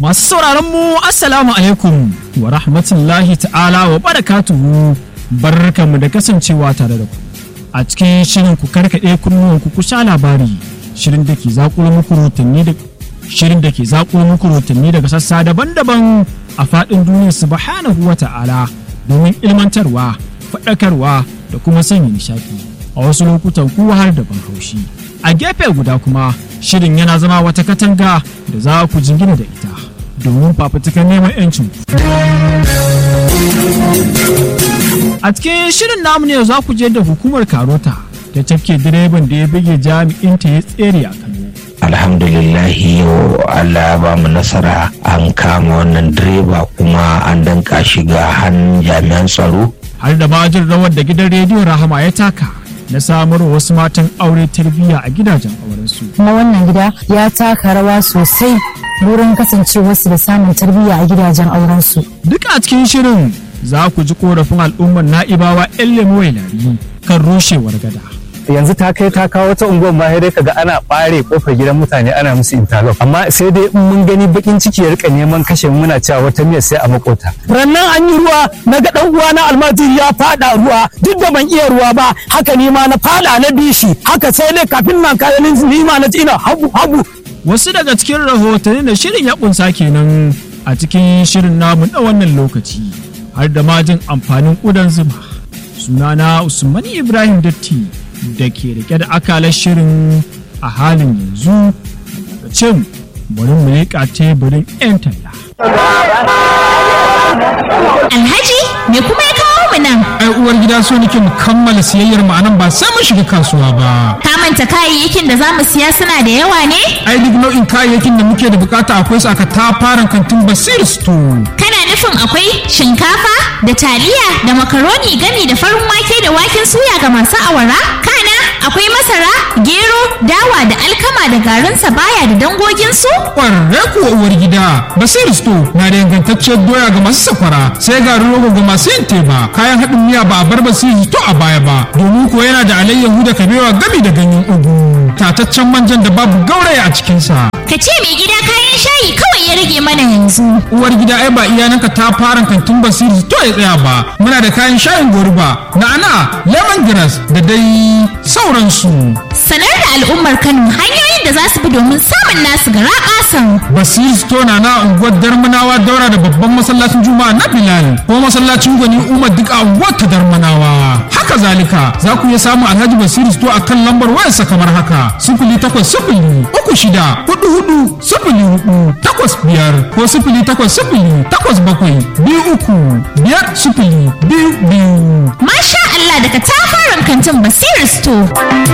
Masu sauraron mu Assalamu alaikum wa rahmatullahi ta'ala wa barakatuhu barkanmu da kasancewa tare da ku. A cikin shirin ku karkaɗe kunnuwanku ku sha labari shirin da ke zaƙulo muku rotanni da shirin da ke zaƙulo muku rotanni daga sassa daban-daban a faɗin duniya subhanahu wa ta'ala domin ilmantarwa, faɗakarwa da kuma sanya nishaɗi. A wasu lokutan kuwa har da ban haushi. A gefe guda kuma shirin yana zama wata katanga da za ku jingina da ita domin fafutukar neman 'yancin a cikin shirin namu ne za ku je da hukumar karota ta cafke direban da ya bige jami'in ta ya tsere a kano alhamdulillahi yau allah ya ba mu nasara an kama wannan direba kuma an danka shi ga hannun jami'an tsaro har da majin rawar da gidan rediyon rahama ya taka na samar wasu matan aure tarbiyya a gidajen aurensu. kuma wannan gida ya taka rawa sosai wurin kasancewarsu da samun tarbiyya a gidajen aurensu. Duk a cikin shirin za ku ji korafin al'ummar na'ibawa 'yan lemo lari kan rushewar gada. yanzu ta kai ta kawo wata unguwar ma dai kaga ana bare kofar gidan mutane ana musu interlock amma sai dai in mun gani bakin ciki ya rika neman kashe mu muna cewa wata miyar sai a makota rannan an yi ruwa na ga dan uwa na almajiri ya fada ruwa duk da ban iya ruwa ba haka ni ma na fada na bishi haka sai dai kafin nan kayan ni ma na ina habu habu Wasu daga cikin rahotanni da shirin ya kunsa kenan a cikin shirin namu na wannan lokaci har da majin amfanin ƙudan zuma. Sunana Usman Ibrahim Datti da ke rike da akalar shirin a halin yanzu daga cin bari mu leƙa teburin 'yan talla. Alhaji me kuma ya kawo mu nan? ai uwar gida so nake mu kammala siyayyar mu anan ba sai mun shiga kasuwa ba Ka manta kayayyakin da za mu siya suna da yawa ne? ai duk nau'in kayayyakin da muke da bukata akwai su aka tafaran kantin basir store Kana nufin akwai shinkafa da taliya da makaroni gami da farin wake da waken suya ga masu awara? Kana akwai masara, gero, dawa da alkama da garin sabaya da dangoginsu? kwararre kuwa uwar gida basir store na da ingantacciyar doya ga masu sakwara sai garin rogo ga masu yin teba kayan haɗin miya ba a bar basir store a baya ba domin ko yana da alayyahu da kabewa gami da ganyen ugu tataccen manjan da babu gauraya a cikinsa Ka ce mai gida kayan shayi kawai ya rage mana yanzu. uwar gida ai ba iyananka ta fara kantin basiri to ya tsaya ba muna da kayan shayin goruba na'ana lemongrass da dai sauransu Sanar da al'ummar Kano hanyoyin da za su bi domin samun nasu gara ƙasan. basiri store na na unguwar darmanawa daura da babban masallacin juma'a na bilal ko masallacin gwani umar duk a unguwar ta darmanawa haka zalika za ku iya samun alhaji basiri store a kan lambar wayarsa kamar haka sifili takwas sifili uku shida hudu hudu sifili hudu takwas biyar ko sifili takwas sifili takwas bakwai biyu uku biyar sifili biyu biyu Masha Allah daga tafaran kantin Basiru Store.